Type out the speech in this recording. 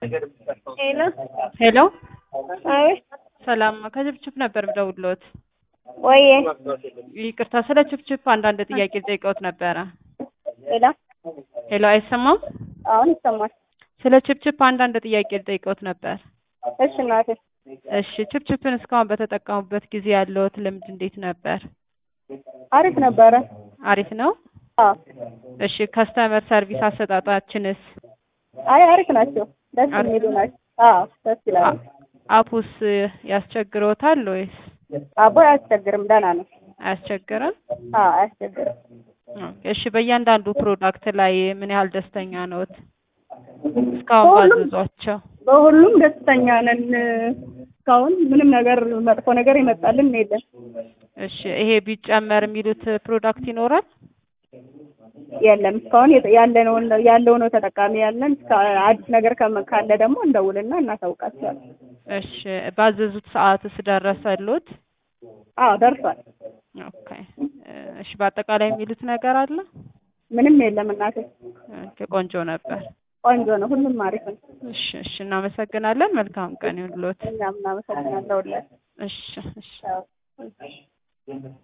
ሄሎ ሄሎ አቤት ሰላም ከችፕችፕ ነበር ምደውልዎት። ወዬ ይቅርታ ስለ ችፕችፕ አንዳንድ ጥያቄ ልጠይቅዎት ነበረ። ሄሎ ሄሎ አይሰማም? አሁን ይሰማል። ስለ ችፕችፕ አንዳንድ ጥያቄ ልጠይቅዎት ነበር። እሺ እናቴ እሺ ችፕችፕን እስካሁን በተጠቀሙበት ጊዜ ያለዎት ልምድ እንዴት ነበር? አሪፍ ነበረ። አሪፍ ነው? አዎ እሺ ከስተመር ሰርቪስ አሰጣጣችንስ? አይ አሪፍ ናቸው። ደስ አሪፍ የሚሉ ናቸው። አዎ ደስ ይላሉ። አ- አፑስ ያስቸግሮታል ወይስ አቦ አያስቸግርም፣ ደህና ነው። አያስቸግርም? አዎ አያስቸግርም። እሺ በእያንዳንዱ ፕሮዳክት ላይ ምን ያህል ደስተኛ ነዎት? እስካሁን በሁሉም- ባዘዟቸው? በሁሉም ደስተኛ ነን። እስካሁን ምንም ነገር መጥፎ ነገር ይመጣልን የለም። እሺ ይሄ ቢጨመር የሚሉት ፕሮዳክት ይኖራል? የለም እስካሁን የተ- ያለነው ያለው ነው ተጠቃሚ ያለን። እስከ አዲስ ነገር ከመ- ካለ ደግሞ እንደውልና እናሳውቃቸዋለን። እሺ ባዘዙት ሰዓትስ ደረሰሎት? አዎ ደርሷል። ኦኬ እሺ በአጠቃላይ የሚሉት ነገር አለ? ምንም የለም እናቴ። ኦኬ ቆንጆ ነበር። ቆንጆ ነው። ሁሉም አሪፍ ነው። እሺ እሺ እናመሰግናለን። መልካም ቀን ይሁንልዎት። እኛም እናመሰግናለን። እሺ እሺ አዎ